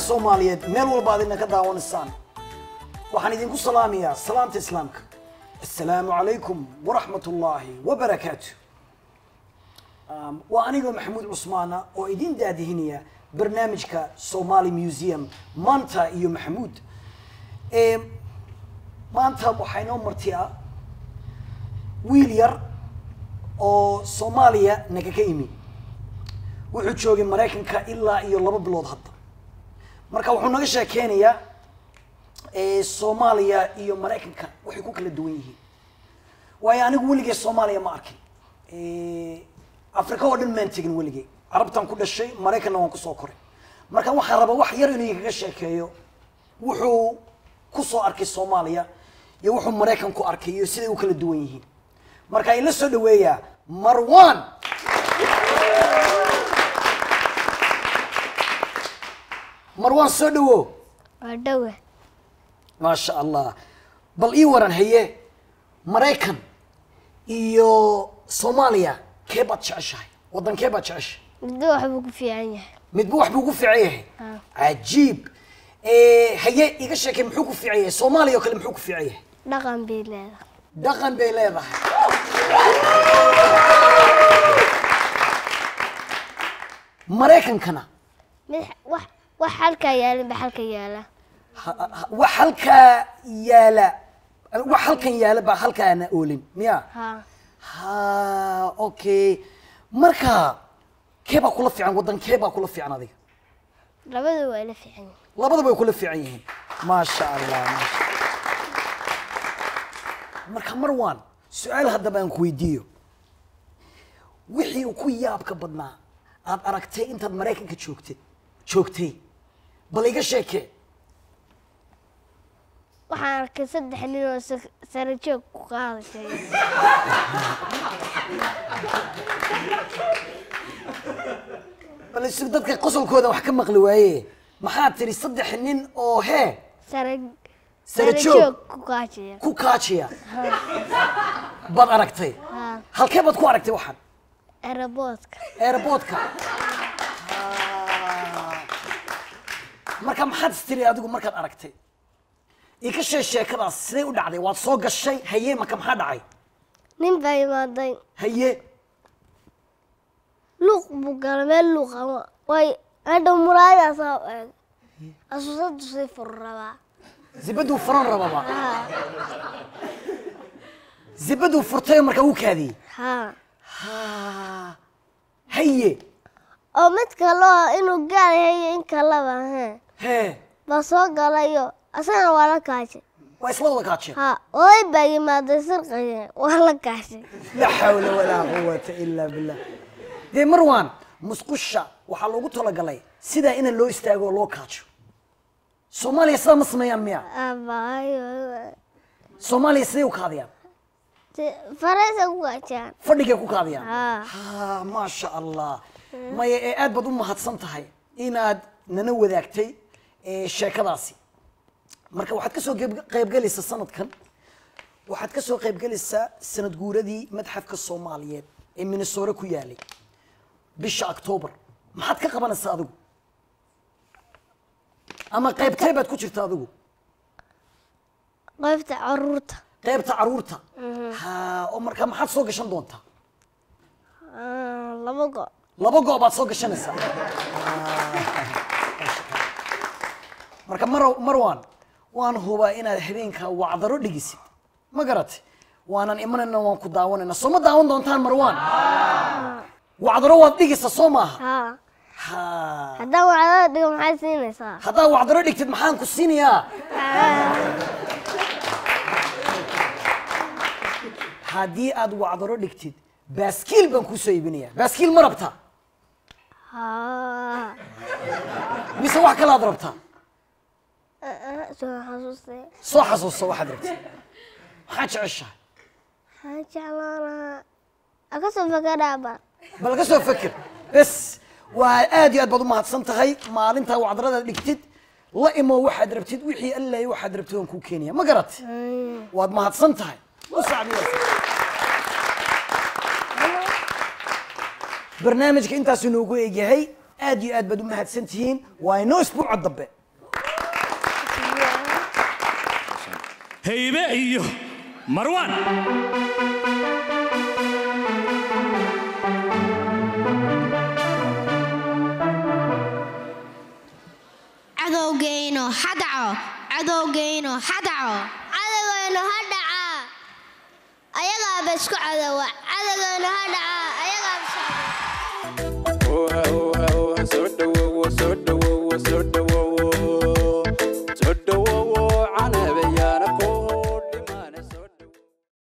soomaaliyeed meel walba aad idinka daawanaysaan waxaan idinku salaamayaa salaamta islaamka assalaamu calaykum waraxmat ullaahi wabarakaatu Um, waa anigoo maxamuud cusmaana oo idin daadihinaya barnaamijka somali museum maanta iyo maxamuud Em, maanta waxaa inoo martiya wiil yar oo soomaaliya nagaga imi wuxuu joogay maraykanka ilaa iyo laba bilood hadda marka wuxuu naga sheekeynayaa eh, soomaaliya iyo maraykanka waxay ku kala duwan yihiin waayo anigu weligay soomaaliya ma arkin Eh, afrika oo dhan maan tegin weligay carabtan ku dhashay maraykanna waan kusoo koray marka waxaan rabaa wax yar inuu igaga sheekeeyo wuxuu kusoo arkay soomaaliya iyo wuxuu maraykan ku arkay iyo siday u kala duwan yihiin marka ila soo dhaweeyaa marwan marwan soo dhawo waa dhowe maasha allah bal ii waran haye maraykan iyo soomaaliya kee baad jeceshahay waddankee baad jeceshahay middo waxbuu ku fiican yahay midba wax buu ku fiican yahay Ah. cajiib Eh, haye iga sheekay muxuu ku fiican yahay soomaaliya oo kale muxuu ku fiican yahay dhaqan bay leedahay dhaqan bay leedahay maraykankana mid wax wax halkaa yaalin ba halka yaala ha- ha- wax halkaa yaala wax halkan yaala baa halkaana oolin miya ha ha okay marka kee baa kula fiican waddan kee baa kula fiican adiga labadu waa ila fiican yihiin labadaba way kula fiican yihiin maasha allah maasha marka marwan su-aal haddaba aan ku weydiiyo wixii ku yaabka badnaa aad aragtay intaad maraykanka joogtay joogtay bal iga sheekee waxaan arkay saddex nin oo sa- sare joog ku qaadashay bal isig dadka qosolkooda wax ka maqli waaye maxaad tiri saddex nin oo hee sare Sare sare joog. joog ku qaajaya ku kaajiya baad aragtay ha halkee baad ku aragtay waxaan eraboodka airportka marka maxaad istiri adigu markaad aragtay ika shee sheekadaas siday u dhacday waad soo gashay haye maka maxaa dhacay nin baa imaaday haye luuq buu galay meel luuq ama way hadhow muraayadaasaa u eeg asuusadu sii fur rabaa zibaduu furan rababa ha zibaduu furtay markaa uu kaadiyey ha ha haye oo mid kaloo inuu gaal yahay in kalaba he hee baa soo galayo asagana waa la kaashay waa isla wada kaajeen ha oday baa yimaaday sirqaya waa la kaashay la xawla walaa quwata ilaa billah dee marwan musqusha waxaa loogu talagalay sidaa inaan loo istaago oo loo kaajo soomaaliya sidaa ma sameeyaan miya abaayo soomaaliya siday u kaadiyaan faraysa ku kaajaan fadhigay ku kaadiyaan ha ha maasha allah maya ee aad baad u mahadsan tahay inaad nana wadaagtay ee, sheekadaasi marka waxaad ka soo qeyb- qaybgelaysaa sanadkan waxaad ka soo qaybgelaysaa sanad guuradii madxafka soomaaliyeed ee minnesota ku yaalay bisha octoobar maxaad ka qabanaysaa adigu ama qaybtee baad ku jirta adigu qaybta caruurta qaybta caruurta ha oo marka maxaad soo gashan doontaa Ah, laba go laba go' baad soo gashanaysaa marka mar marwan waan hubaa inaad habeenkaa wacdaro dhigisid ma garatay waanan imanayna waan ku daawanayna soo ma daawan doontaan marwan wacdaro waad dhigaysa soo maaha ha ha haddaan wacdada dhigo maxay siinaysaa haddaad wacdaro dhigtid maxaan ku siinayaa haddii aad wacdaro dhigtid baaskiil baan kuu soo iibinayaa baaskiil ma rabtaa ha mise wax kale aad rabtaa Ah, ah, soo xasuustay soo xasuuso waxaad rabtid maxaad jeceshahay waxaan jeclaan lahaa akasoo fakadhaabaan bal ka soo feker bes waa aad iyo aad baad u mahadsan tahay maalintaa wacdaradaad dhigtid la imo waxaad rabtid wixii allahi waxaad rabtid waan kuu keenaya ma garat waad mahadsan tahay u sacbiyeysa barnaamijka intaasuu noogu egyahay aad iyo aad baad u mahadsan tihiin waa inoo isbuuca dambe haybe iyo marwaan cadowgeyno ha dhaco cadowgeyno ha dhaco cadowgaynu ha dhacaa ayagaaba isku cadowa cadowgaynu ha dhacaa ayagaaba isku cadowa soo dhawow soo dhawow